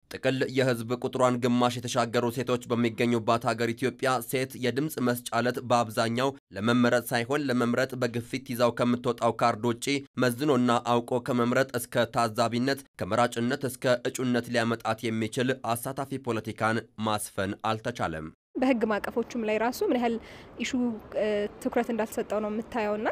ጥቅል የህዝብ ቁጥሯን ግማሽ የተሻገሩ ሴቶች በሚገኙባት ሀገር ኢትዮጵያ ሴት የድምፅ መስጫ ዕለት በአብዛኛው ለመመረጥ ሳይሆን ለመምረጥ በግፊት ይዛው ከምትወጣው ካርድ ውጪ መዝኖና አውቆ ከመምረጥ እስከ ታዛቢነት ከመራጭነት እስከ እጩነት ሊያመጣት የሚችል አሳታፊ ፖለቲካን ማስፈን አልተቻለም። በህግ ማዕቀፎቹም ላይ ራሱ ምን ያህል ኢሹ ትኩረት እንዳልተሰጠው ነው የምታየውና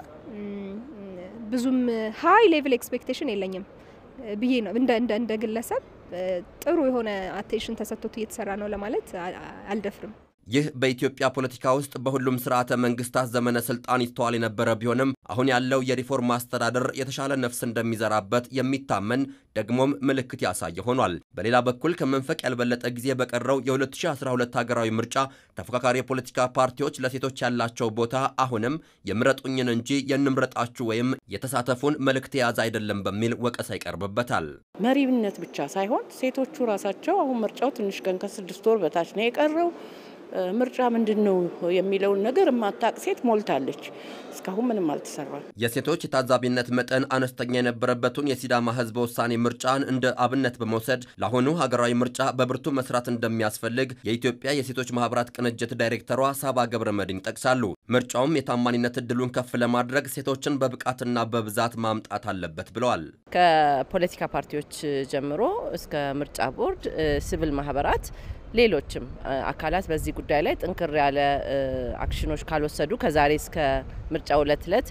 ብዙም ሀይ ሌቭል ኤክስፔክቴሽን የለኝም ብዬ ነው እንደ እንደ ግለሰብ ጥሩ የሆነ አቴንሽን ተሰጥቶት እየተሰራ ነው ለማለት አልደፍርም። ይህ በኢትዮጵያ ፖለቲካ ውስጥ በሁሉም ስርዓተ መንግስታት ዘመነ ስልጣን ይስተዋል የነበረ ቢሆንም አሁን ያለው የሪፎርም አስተዳደር የተሻለ ነፍስ እንደሚዘራበት የሚታመን ደግሞም ምልክት ያሳየ ሆኗል። በሌላ በኩል ከመንፈቅ ያልበለጠ ጊዜ በቀረው የ2012 ሀገራዊ ምርጫ ተፎካካሪ የፖለቲካ ፓርቲዎች ለሴቶች ያላቸው ቦታ አሁንም የምረጡኝን እንጂ የንምረጣችሁ ወይም የተሳተፉን መልእክት የያዘ አይደለም በሚል ወቀሳ ይቀርብበታል። መሪነት ብቻ ሳይሆን ሴቶቹ ራሳቸው አሁን ምርጫው ትንሽ ቀን ከስድስት ወር በታች ነው የቀረው ምርጫ ምንድን ነው የሚለውን ነገር የማታቅ ሴት ሞልታለች። እስካሁን ምንም አልተሰራም። የሴቶች የታዛቢነት መጠን አነስተኛ የነበረበትን የሲዳማ ሕዝበ ውሳኔ ምርጫን እንደ አብነት በመውሰድ ለአሁኑ ሀገራዊ ምርጫ በብርቱ መስራት እንደሚያስፈልግ የኢትዮጵያ የሴቶች ማህበራት ቅንጅት ዳይሬክተሯ ሳባ ገብረ መድን ይጠቅሳሉ። ምርጫውም የታማኒነት እድሉን ከፍ ለማድረግ ሴቶችን በብቃትና በብዛት ማምጣት አለበት ብለዋል። ከፖለቲካ ፓርቲዎች ጀምሮ እስከ ምርጫ ቦርድ፣ ሲቪል ማህበራት ሌሎችም አካላት በዚህ ጉዳይ ላይ ጥንክር ያለ አክሽኖች ካልወሰዱ ከዛሬ እስከ ምርጫው ዕለት ዕለት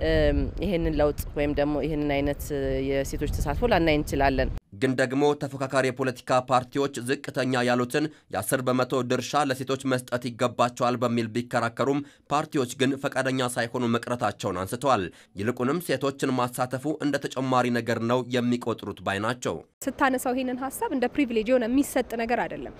ይህንን ለውጥ ወይም ደግሞ ይህንን አይነት የሴቶች ተሳትፎ ላናይ እንችላለን። ግን ደግሞ ተፎካካሪ የፖለቲካ ፓርቲዎች ዝቅተኛ ያሉትን የ10 በመቶ ድርሻ ለሴቶች መስጠት ይገባቸዋል በሚል ቢከራከሩም ፓርቲዎች ግን ፈቃደኛ ሳይሆኑ መቅረታቸውን አንስተዋል። ይልቁንም ሴቶችን ማሳተፉ እንደ ተጨማሪ ነገር ነው የሚቆጥሩት ባይ ናቸው። ስታነሳው ይህንን ሀሳብ እንደ ፕሪቪሌጅ የሆነ የሚሰጥ ነገር አይደለም።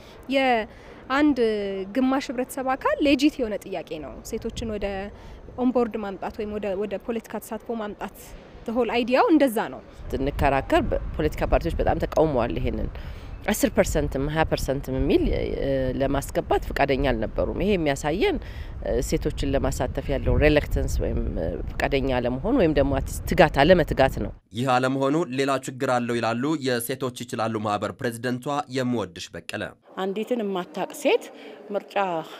የአንድ ግማሽ ህብረተሰብ አካል ሌጂት የሆነ ጥያቄ ነው። ሴቶችን ወደ ኦንቦርድ ማምጣት ወይም ወደ ፖለቲካ ተሳትፎ ማምጣት ሆል አይዲያው እንደዛ ነው። ስንከራከር ፖለቲካ ፓርቲዎች በጣም ተቃውመዋል። ይሄንን አስር ፐርሰንትም ሀያ ፐርሰንትም የሚል ለማስገባት ፈቃደኛ አልነበሩም። ይሄ የሚያሳየን ሴቶችን ለማሳተፍ ያለው ሬሌክተንስ ወይም ፈቃደኛ አለመሆን ወይም ደግሞ ትጋት አለመትጋት ነው። ይህ አለመሆኑ ሌላ ችግር አለው ይላሉ የሴቶች ይችላሉ ማህበር ፕሬዚደንቷ የምወድሽ በቀለ። አንዲትን የማታቅ ሴት ምርጫ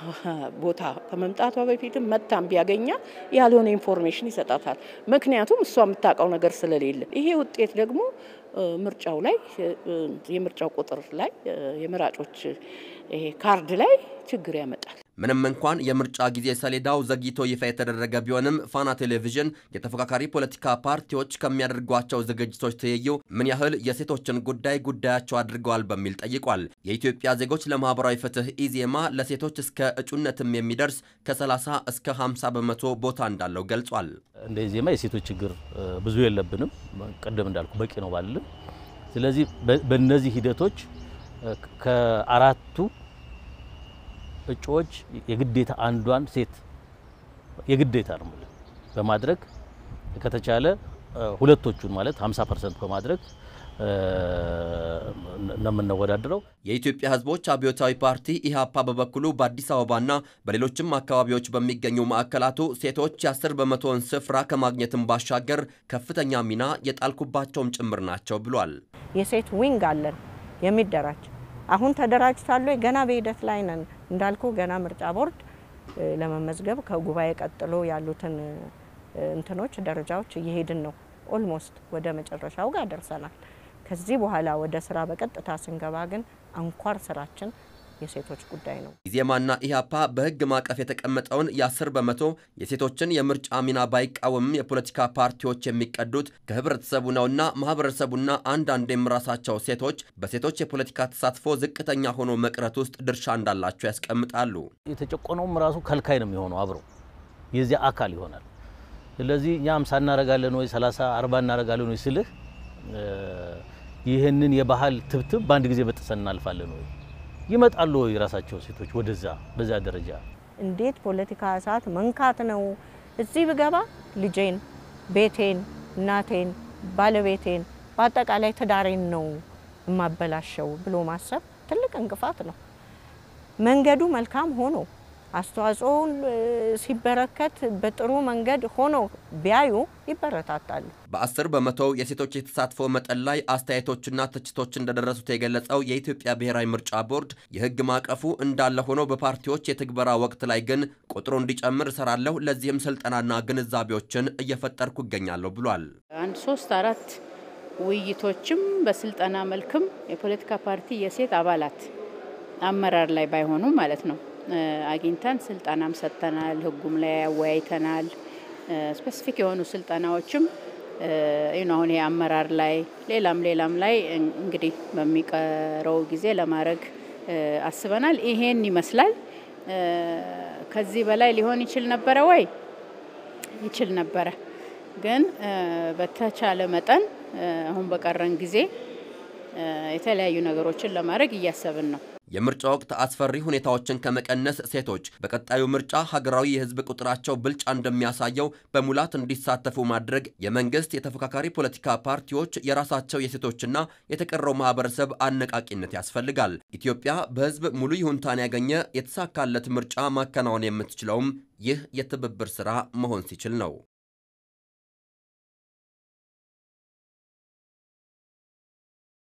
ቦታ ከመምጣቷ በፊትም መታም ቢያገኛ ያልሆነ ኢንፎርሜሽን ይሰጣታል። ምክንያቱም እሷ የምታውቀው ነገር ስለሌለ ይሄ ውጤት ደግሞ ምርጫው ላይ የምርጫው ቁጥር ላይ የመራጮች ይሄ ካርድ ላይ ችግር ያመጣል። ምንም እንኳን የምርጫ ጊዜ ሰሌዳው ዘግይቶ ይፋ የተደረገ ቢሆንም ፋና ቴሌቪዥን የተፎካካሪ ፖለቲካ ፓርቲዎች ከሚያደርጓቸው ዝግጅቶች ትይዩ ምን ያህል የሴቶችን ጉዳይ ጉዳያቸው አድርገዋል በሚል ጠይቋል። የኢትዮጵያ ዜጎች ለማህበራዊ ፍትህ ኢዜማ ለሴቶች እስከ እጩነትም የሚደርስ ከ30 እስከ 50 በመቶ ቦታ እንዳለው ገልጿል። እንደ ኢዜማ የሴቶች ችግር ብዙ የለብንም። ቅድም እንዳልኩ በቂ ነው ባልልም። ስለዚህ በእነዚህ ሂደቶች ከአራቱ እጩዎች የግዴታ አንዷን ሴት የግዴታ ነው በማድረግ ከተቻለ ሁለቶቹን ማለት 50 ፐርሰንት በማድረግ ነው የምንወዳደረው። የኢትዮጵያ ሕዝቦች አብዮታዊ ፓርቲ ኢህአፓ በበኩሉ በአዲስ አበባና በሌሎችም አካባቢዎች በሚገኙ ማዕከላቱ ሴቶች የአስር በመቶውን ስፍራ ከማግኘትም ባሻገር ከፍተኛ ሚና የጣልኩባቸውም ጭምር ናቸው ብሏል። የሴት ዊንግ አለን የሚደራጅ አሁን ተደራጅቷል። ገና በሂደት ላይ ነን። እንዳልኩ ገና ምርጫ ቦርድ ለመመዝገብ ከጉባኤ ቀጥሎ ያሉትን እንትኖች ደረጃዎች እየሄድን ነው። ኦልሞስት ወደ መጨረሻው ጋር ደርሰናል። ከዚህ በኋላ ወደ ስራ በቀጥታ ስንገባ ግን አንኳር ስራችን የሴቶች ጉዳይ ነው። ኢዜማና ኢህአፓ በህግ ማዕቀፍ የተቀመጠውን የ10 በመቶ የሴቶችን የምርጫ ሚና ባይቃወምም የፖለቲካ ፓርቲዎች የሚቀዱት ከህብረተሰቡ ነውና ማህበረሰቡና አንዳንዴም ራሳቸው ሴቶች በሴቶች የፖለቲካ ተሳትፎ ዝቅተኛ ሆኖ መቅረት ውስጥ ድርሻ እንዳላቸው ያስቀምጣሉ። የተጨቆነውም ራሱ ከልካይ ነው የሚሆነው አብረው የዚያ አካል ይሆናል። ስለዚህ እኛ አምሳ እናረጋለን ወይ ሰላሳ አርባ እናረጋለን ወይ ስልህ ይህንን የባህል ትብትብ በአንድ ጊዜ በጥሰን እናልፋለን ወይ ይመጣሉ ወይ ራሳቸው ሴቶች ወደዛ በዛ ደረጃ እንዴት ፖለቲካ እሳት መንካት ነው? እዚህ ብገባ ልጄን፣ ቤቴን፣ እናቴን፣ ባለቤቴን በአጠቃላይ ትዳሬን ነው የማበላሸው ብሎ ማሰብ ትልቅ እንቅፋት ነው። መንገዱ መልካም ሆኖ አስተዋጽኦውን ሲበረከት በጥሩ መንገድ ሆኖ ቢያዩ ይበረታታሉ። በአስር በመቶው የሴቶች የተሳትፎ መጠን ላይ አስተያየቶችና ትችቶች እንደደረሱት የገለጸው የኢትዮጵያ ብሔራዊ ምርጫ ቦርድ የሕግ ማዕቀፉ እንዳለ ሆኖ በፓርቲዎች የትግበራ ወቅት ላይ ግን ቁጥሩ እንዲጨምር እሰራለሁ፣ ለዚህም ስልጠናና ግንዛቤዎችን እየፈጠርኩ ይገኛለሁ ብሏል። አንድ ሶስት አራት ውይይቶችም በስልጠና መልክም የፖለቲካ ፓርቲ የሴት አባላት አመራር ላይ ባይሆኑ ማለት ነው አግኝተን ስልጠናም ሰጥተናል። ህጉም ላይ ያወያይተናል። ስፔሲፊክ የሆኑ ስልጠናዎችም አሁን የአመራር ላይ ሌላም ሌላም ላይ እንግዲህ በሚቀረው ጊዜ ለማድረግ አስበናል። ይሄን ይመስላል። ከዚህ በላይ ሊሆን ይችል ነበረ ወይ? ይችል ነበረ። ግን በተቻለ መጠን አሁን በቀረን ጊዜ የተለያዩ ነገሮችን ለማድረግ እያሰብን ነው። የምርጫ ወቅት አስፈሪ ሁኔታዎችን ከመቀነስ ሴቶች በቀጣዩ ምርጫ ሀገራዊ የህዝብ ቁጥራቸው ብልጫ እንደሚያሳየው በሙላት እንዲሳተፉ ማድረግ የመንግስት የተፎካካሪ ፖለቲካ ፓርቲዎች የራሳቸው የሴቶችና የተቀረው ማህበረሰብ አነቃቂነት ያስፈልጋል። ኢትዮጵያ በህዝብ ሙሉ ይሁንታን ያገኘ የተሳካለት ምርጫ ማከናወን የምትችለውም ይህ የትብብር ስራ መሆን ሲችል ነው።